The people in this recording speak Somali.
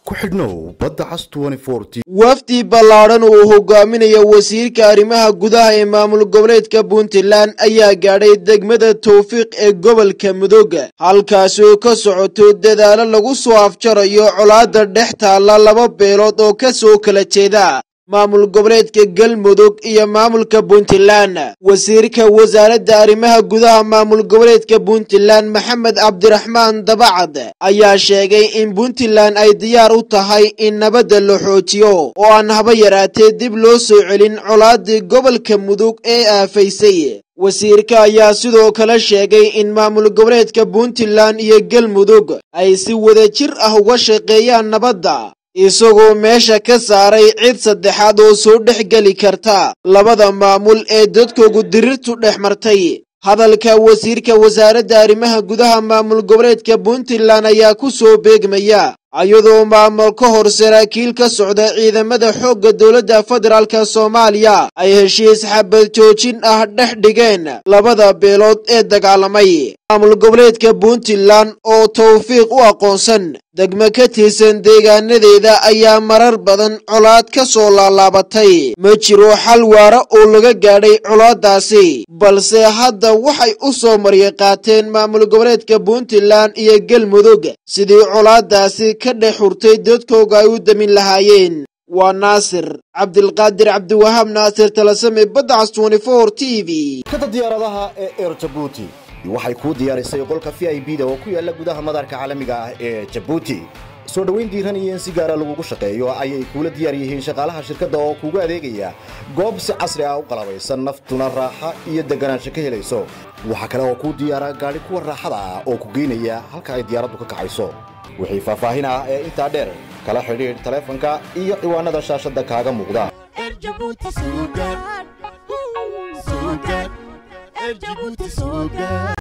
ku xidhnow badda cas wafdi ballaadhan uu hogaaminayo wasiirka arrimaha gudaha ee maamul goboleedka puntland ayaa gaadhay degmada towfiiq ee gobolka mudooga halkaasoo ka socoto dadaalo lagu soo afjarayo colaadda dhex taalla laba beelood oo ka soo kala jeeda maamul goboleedka galmudug iyo maamulka puntland wasiirka wasaaradda arrimaha gudaha maamul goboleedka puntland maxamed cabdiraxmaan dabacad ayaa sheegay in puntland ay diyaar u tahay in nabadda la xoojiyo oo aan haba yaraatee dib loo soo celin colaadii gobolka mudug ee aafaysay wasiirka ayaa sidoo kale sheegay in maamul goboleedka puntland iyo galmudug ay si wada jir ah uga shaqeeyaan nabadda isagoo meesha ka saaray cid saddexaad oo soo dhex geli karta labada maamul ee dadkoogu dirirtu dhex martay hadalka wasiirka wasaaradda arrimaha gudaha maamul goboleedka puntland ayaa ku soo beegmaya iyadoo maamul ka hor saraakiil ka socda ciidamada xoogga dowladda federaalka soomaaliya ay heshiis xabad joojin ah dhex dhigeen labada beelood ee dagaalamay maamul goboleedka puntland oo towfiiq u aqoonsan degmo ka tirsan deegaanadeeda ayaa marar badan colaad ka soo laalaabatay ma jiro xal waara oo laga gaadhay colaadaasi balse hadda waxay u soo marya qaateen maamul goboleedka puntland iyo galmudug sidii colaadaasi ka dhex hurtay dadkooga ay u damin lahaayeen waa naasir cabdilqaadir cabdiwahaab naasir talasame badacas t v kada diyaaradaha ee eer jabuuti waxay kuu diyaarisay qolka v i b da oo ku yaala gudaha madarka caalamiga ah ee jabuuti soo dhowayn diiran iyo in si gaara lagugu shaqeeyo ayay kuula diyaar yihiin shaqaalaha shirkadda oo kuugu adeegaya goob si casri ah u qalabaysan naftuna raaxa iyo deganaansho ka helayso waxaa kale oo kuu diyaara gaadhi kuwa raaxada ah oo ku geynaya halka ay diyaaraddu ka kacayso wixii faahfaahin ah ee intaa dheer kala xidhiidh taleefanka iyo ciwaanada shaashadda kaaga muuqda